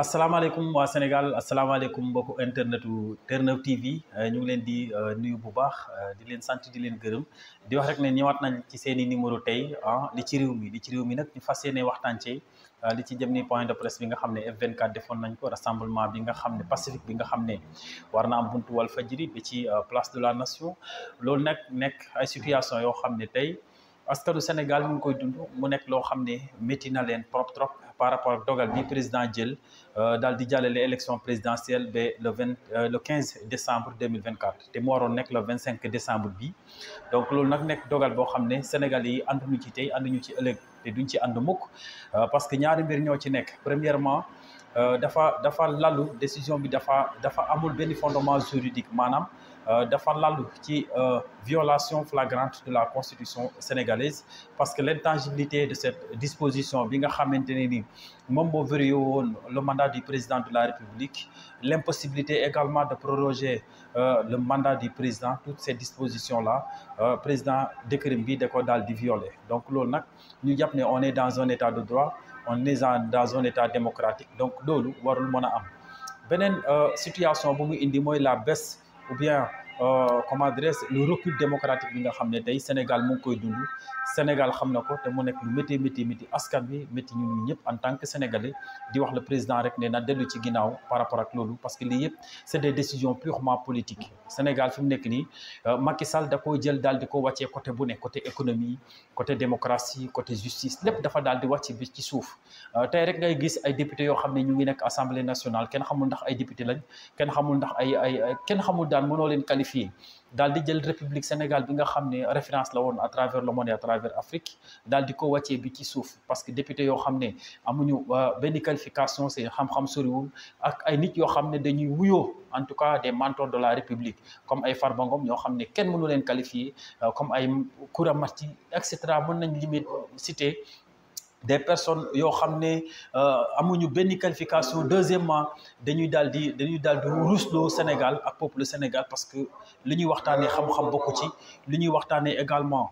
asalaamaaleykum waa Sénégal asalaamaaleykum mbokku internetu Terre-Neuve TV ñu ngi leen di nuyu bu baax di leen sant di leen gërëm di wax rek ne ñëwaat nañ ci seen i numéro tey ah li ci réew mi li ci réew mi nag ñu fas yéene waxtaan ci li ci jëm ni point de presse bi nga xam ne F24 defoon nañ ko rassemblement bi nga xam ne pacifique bi nga xam ne war na am buntu Walfadjri bi ci place de la nation loolu nag nekk ay situation yoo xam ne tey askanu Sénégal mu ngi koy dund mu nekk loo xam ne métti na leen trop trop par rapport ak dogal bi président jël daal di jàllale élection présidentielle ba le vingt le quinze décembre deux mille vingt quatre te mu waroon nekk le vingt cinq décembre bi donc loolu nag nekk dogal boo xam ne Sénégal yi ànduñu ci tey ànduñu ci ëllëg te duñ ci ànd mukk parce que ñaari mbir ñoo ci nekk premièrement dafa dafa lalu décision bi dafa dafa amul benn fondement juridique maanaam dafa lalu ci violation flagrante de la constitution sénégalaise parce que l'intangibilité de cette disposition bi nga xamante ne ni moom moo verrouillé woon le mandat du président de la République l'impossibilité également de proroger le mandat du président toutes ces dispositions là président décret bi da ko daal di violer donc loolu nag ñu jàpp ne on est dans un état de droit on est dans un état démocratique donc loolu warul mën a am beneen situation bu mu indi mooy la baisse ou bien euh, comment dirais-je le recul démocratique bi nga xam ne tey Sénégal mu ngi koy dund Sénégal xam na ko te mu nekk lu métti métti métti askan bi métti ñun ñëpp en tant que sénégalais di wax le président rek ne na dellu ci ginnaaw par rapport ak loolu parce que lii yëpp c'est des décisions purement politiques Sénégal fi mu nekk nii Macky Sall da koo jël daal di ko wàccee côté bu ne côté économie côté démocratie côté justice lépp dafa daal di wàcc bi ci suuf tey rek ngay gis ay députés yoo xam ne ñu ngi nekk assemblée nationale kenn xamul ndax ay député lañ kenn xamul ndax ay ay kenn xamul daal mënoo leen qualifié daal di jël république Sénégal bi nga xam ne référence la woon à travers le monde et à travers Afrique daal di ko wàccee bi ci suuf parce que député yoo xam ne amuñu benn qualification seen xam-xam soriwul ak ay nit yoo xam ne dañuy wuyoo en tout cas des mentors de la république comme ay Farba Ngom ñoo xam ne kenn mënu leen qualifié comme ay Koura Marti et cetera mën nañ limite citer des personnes yoo xam ne amuñu benn qualification deuxièmement dañuy daal di dañuy daal di rusloo Sénégal ak peuple Sénégal parce que li ñuy waxtaanee xam-xam bokku ci li ñuy waxtaanee également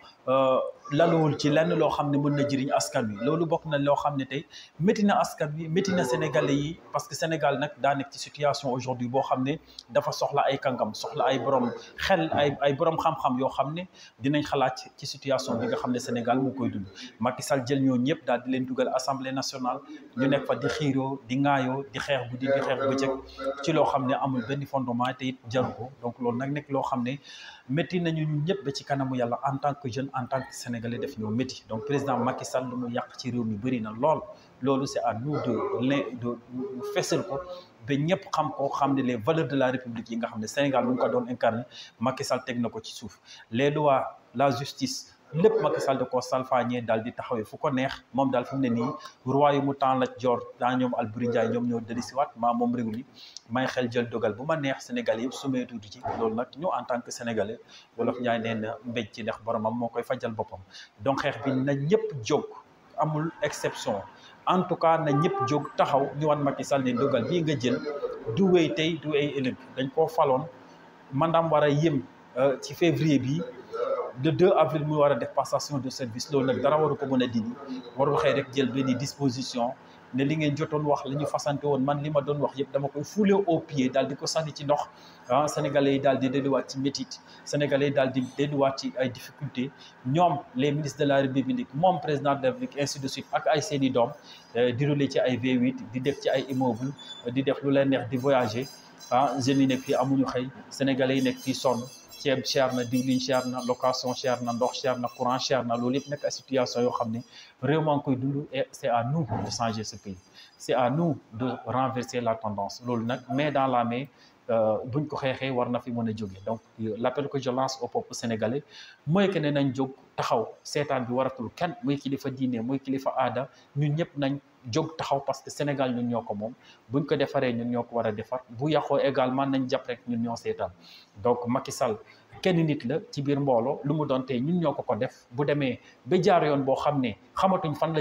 laluwul ci lenn loo xam ne mën na jëriñ askan wi loolu bokk na loo xam ne tey métti na askan wi métti na sénégalais yi parce que Sénégal nag daa nekk ci situation aujourd'hui boo xam ne dafa soxla ay kàngam soxla ay borom xel ay ay borom xam-xam yoo xam ne dinañ xalaat ci situation bi nga xam ne Sénégal mu koy dund Macky Sall jël ñoo ñëpp daal di leen dugal assemblée nationale ñu nekk fa di xiiroo di ŋaayoo di xeex guddi di xeex bëccëg ci loo xam ne amul benn fondement te it jaru ko donc loolu nag nekk loo xam ne métti nañu ñun ñëpp ba ci kanamu yàlla en tant que jeune en tant que sénégalais def ñoo métti donc président Macky Sall lu mu yàq ci réew mi bëri na lool loolu c'est à nous de l de fesal ko ba ñëpp xam ko xam ne les valeurs de la république yi nga xam ne Sénégal mu ngi ko doon incarné Macky Sall teg na ko ci suuf les lois la justice lépp Macky Sall da koo salfaañee daal di taxawee fu ko neex moom daal fi mu ne nii royaume mu temps la jor daa ñoom Alboury Ndiaye ñoom ñoo dellusiwaat maa moom réew mi may xel jël dogal bu ma neex Sénégalais yëpp sumee tuuti ci loolu nag ñu en tant que sénégalais wolof Ndiaye nee na mbéj ci ndax boromam moo koy fajal boppam donc xeex bi na ñëpp jóg amul exception en tout cas na ñëpp jóg taxaw ñu wan Macky Sall ne dogal bii nga jël du wéy tey du ay ëllëg dañ koo faloon mandaam war a yëm ci février bi le 2 avril mu war a def passation de service loolu nag dara waru ko mën a dindi warul xëy rek jël benn disposition ne li ngeen jotoon wax li ñu fasante woon man li ma doon wax yëpp dama koy fouler au pied daal di ko sànni ci ndox ah sénégalais yi daal di delluwaat ci métit sénégalais yi daal di delluwaat ci ay difficultés ñoom les ministres de la république moom président de la république ainsi de suite ak ay seeni doom di rouler ci ay V8 di def ci ay immeuble di def lu leen neex di voyager ah jeunes yi nekk fii amuñu xëy sénégalais yi nekk fii sonn ceeb cher na diwlin cher na location cher na ndox cher na courant cher na loolu yëpp nekk ay situation yoo xam ne réew maa ngi koy dund et c'est à nous de changer ce pays c'est à nous de renverser la tendance loolu nag mais dans la main buñ ko xeexee war na fi mën a jóge donc l'appel que je lance au peuple sénégalais mooy que ne nañ jóg taxaw seetaan bi waratul kenn muy kilifa diine muy kilifa aada ñun ñëpp nañ jóg taxaw parce que Sénégal ñun ñoo ko moom buñ ko defaree ñun ñoo ko war a defar bu yàqoo également nañ jàpp rek ñun ñoo seetaan donc Macky Sall kenn nit la ci biir mbooloo lu mu doon tey ñun ñoo ko ko def bu demee ba jaar yoon boo xam ne xamatuñ fan la jëm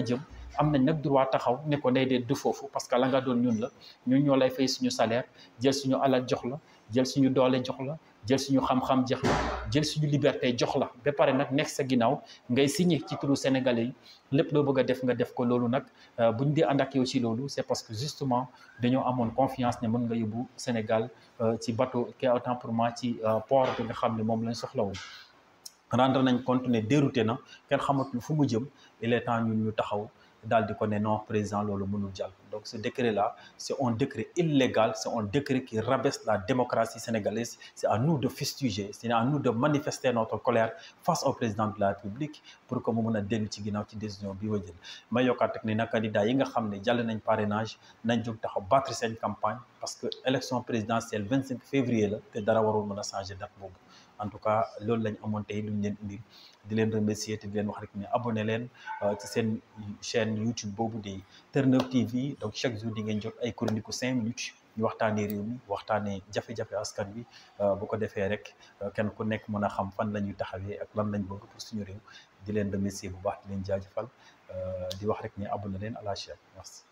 am nañ nag droit taxaw ne ko ndey dee du foofu parce que la nga doon ñun la ñun ñoo lay fay suñu salaire jël suñu alal jox la jël suñu doole jox la jël suñu xam-xam jox la jël suñu liberté jox la ba pare nag nekk sa ginnaaw ngay signé ci turu sénégalais yi lépp loo bëgg a def nga def ko loolu nag buñ di ànd ak yow ci loolu c'est parce que justement dañoo amoon confiance ne mën nga yóbbu Sénégal ci bateau qui autant pour moi ci port bi nga xam ne moom lañ soxla woon rendre nañ compte ne dérouté na kenn xamatul fu mu jëm il est temps ñun ñu taxaw daal di ko ne non président loolu mënul jàll donc ce décret là c'est un décret illégal c'est un décret qui rabaisse la démocratie sénégalaise c'est à nous de fustiger c'est à nous de manifester notre colère face au président de la République pour que mu mën a dellu ci ginnaaw ci décision bi wa jël may yokkaat rek ne nag candidat yi nga xam ne jàll nañ parrainage nañ jóg taxaw battre seen campagne parce que élection présidentielle 25 février la te dara warul mën a changer date boobu en tout cas loolu lañ amoon tey luñ leen indil di leen remercier te di leen wax rek ne abonné leen ci seen chaîne YouTube boobu di Terre-Neuve TV donc chaque jour di ngeen jot ay chronique u cinq minutes ñu waxtaanee réew mi waxtaanee jafe-jafe askan bi bu ko defee rek kenn ku nekk mën a xam fan la ñuy taxawee ak lan lañ bëgg pour suñu réew di leen remercier bu baax di leen jaajëfal di wax rek ne abonné leen à la chaîne merci.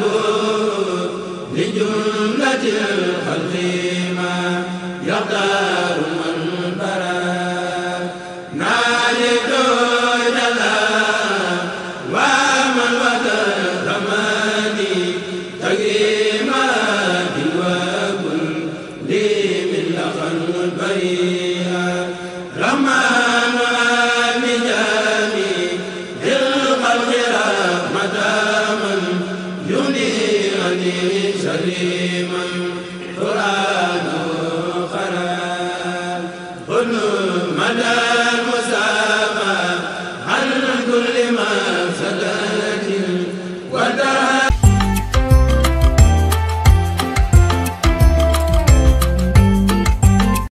لجملة الخلق ما يقدر